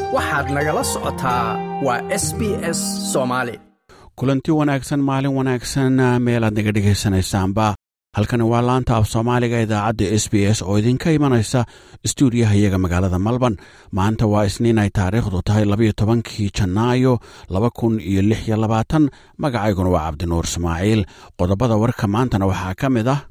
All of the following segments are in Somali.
waxaad nagala socotaa waa s b s soomaali kulanti wanaagsan maalin wanaagsan meelaad naga dhegaysanaysaanba halkani waa laanta af soomaaliga idaacadda s b s oo idinka imanaysa stuudiyaha iyaga magaalada malban maanta waa isniin ay taariikhdu tahay labayo tobankii janaayo laba kun iyo lix iyo labaatan magacayguna waa cabdinuur ismaaciil qodobada warka maantana waxaa ka mid ah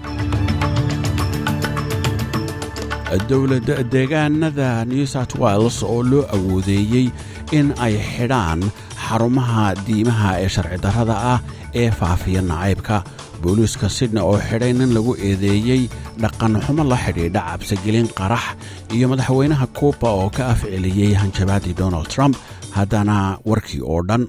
dowlad deegaanada new south wales oo loo awoodeeyey in ay xidhaan xarumaha diimaha ee sharci darrada ah ee faafiya nacaybka booliiska sydney oo xidhay nin lagu eedeeyey dhaqanxumo la xidhiidha cabsigelin qarax iyo madaxweynaha kuuba oo ka afceliyey hanjabaadii donald trump haddana warkii oo dhan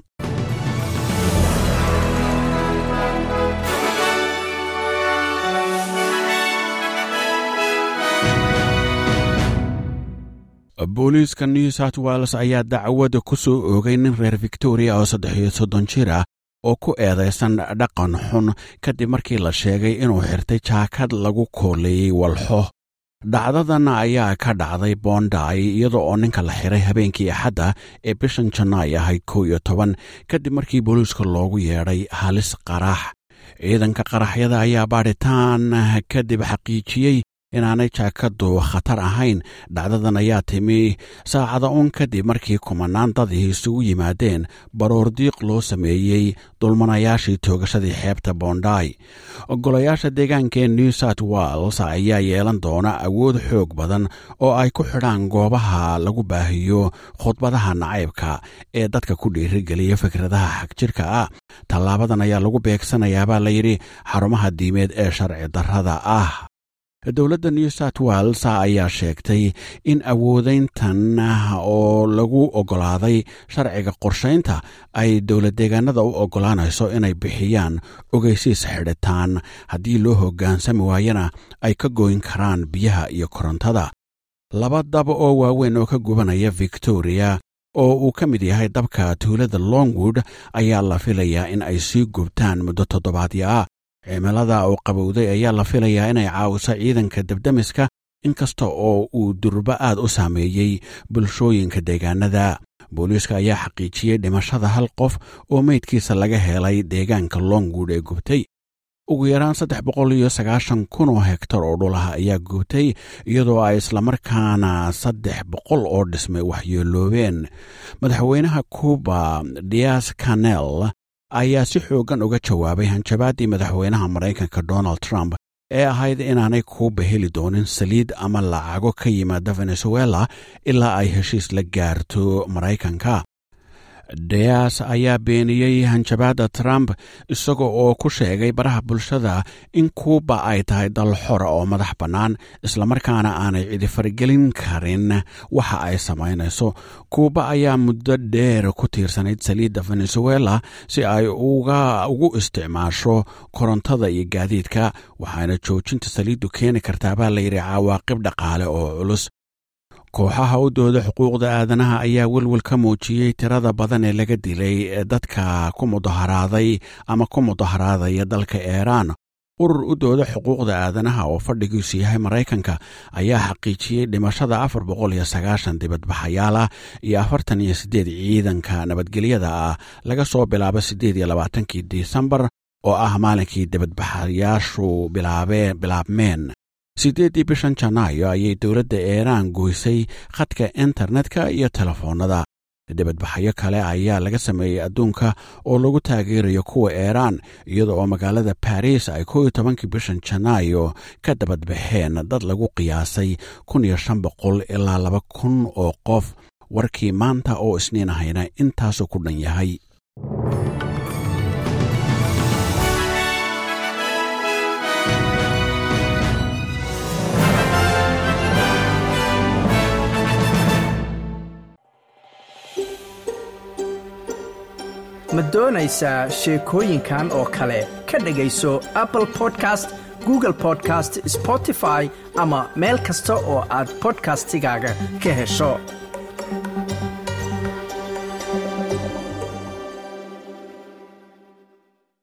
booliiska new south wales ayaa dacwada ku soo oogay nin reer victoria oo saddex iyo soddon jir ah oo ku eedaysan dhaqan xun kadib markii la sheegay inuu xirtay jaakad lagu kooleeyey walxo dhacdadan ayaa ka dhacday boonday iyada oo ninka la xiray habeenkii axadda ee bishan janaay ahayd kow iyo toban kadib markii booliiska loogu yeedhay halis qarax ciidanka qaraxyada ayaa baadhitaan kadib xaqiijiyey inaanay jaakadu khatar ahayn dhacdadan ayaa timi saacada uun kadib markii kumanaan dadii isugu yimaadeen baroordiiq loo sameeyey dulmanayaashii toogashadii xeebta boonday golayaasha deegaanka ee new south wales ayaa yeelan doona awood xoog badan oo ay ku xidhaan goobaha lagu baahiyo khudbadaha nacaybka ee dadka ku dhiirigeliya fikradaha xagjirka ah tallaabadan ayaa lagu beegsanayaabaa layidhi xarumaha diimeed ee sharci darrada ah dowladda new south wales ayaa sheegtay in awoodeyntan oo lagu oggolaaday sharciga qorshaynta ay dowlad deegaanada u oggolaanayso inay bixiyaan ogeysiis xidhitaan haddii loo hoggaansami waayana ay ka goyn karaan biyaha iyo korontada laba dab oo waaweyn oo ka gubanaya victoria oo uu ka mid yahay dabka tuulada longwood ayaa la filayaa in ay sii gubtaan muddo toddobaadyo ah cimilada oo qabowday ayaa la filayaa inay caawiso ciidanka debdemiska inkasta oo uu durbo aad u saameeyey bulshooyinka deegaanada booliiska ayaa xaqiijiyey dhimashada hal qof oo meydkiisa laga helay deegaanka longwood ee gubtay ugu yaraan saddex boqol iyo sagaashan kun oo hektar oo dhulaha ayaa gubtay iyadoo ay islamarkaana saddex boqol oo dhismay waxyeeloobeen madaxweynaha cuuba dias canel ayaa si xooggan uga jawaabay hanjabaaddii madaxweynaha maraykanka donald trump ee ahayd inaanay kuuba heli doonin saliid ama lacago ka yimaada venezuela ilaa ay heshiis la gaarto maraykanka deas ayaa beeniyey hanjabaadda trump isaga oo ku sheegay baraha bulshada in kuuba ay tahay dal xora oo madax bannaan islamarkaana aanay cidi faragelin karin waxa ay samaynayso kuuba ayaa muddo dheer ku tiirsanayd saliidda venezuela si ay ugu isticmaasho korontada iyo gaadiidka waxaana joojinta saliiddu keeni kartaabaa layidhi cawaaqib dhaqaale oo culus kooxaha u dooda xuquuqda aadanaha ayaa welwel ka muujiyey tirada badan ee laga dilay dadka ku mudaharaaday ama ku mudaharaadaya dalka iiraan urur u dooda xuquuqda aadanaha oo fadhigiisu yahay maraykanka ayaa xaqiijiyey dhimashada afar boqol iyo sagaashan dibadbaxayaal ah iyo afartan iyo siddeed ciidanka nabadgelyada ah laga soo bilaabo siddeed iyo labaatankii disembar oo ah maalinkii dibadbaxayaashu bilaabmeen siddeeddii bishan janaayo ayay dowladda iiraan goysay khadka internetka iyo telefoonnada dibadbaxyo kale ayaa laga sameeyey adduunka oo lagu taageerayo kuwa iiraan iyada oo magaalada baris ay kow iyo tobankii bishan janaayo ka dabadbaxeen dad lagu qiyaasay kun iyo shan boqol ilaa laba kun oo qof warkii maanta oo isniin ahayna intaasu ku dhan yahay ma doonaysaa sheekooyinkan oo kale ka dhegayso apple podcast google podcast spotify ama meel kasta oo aad bodkastigaaga ka hesho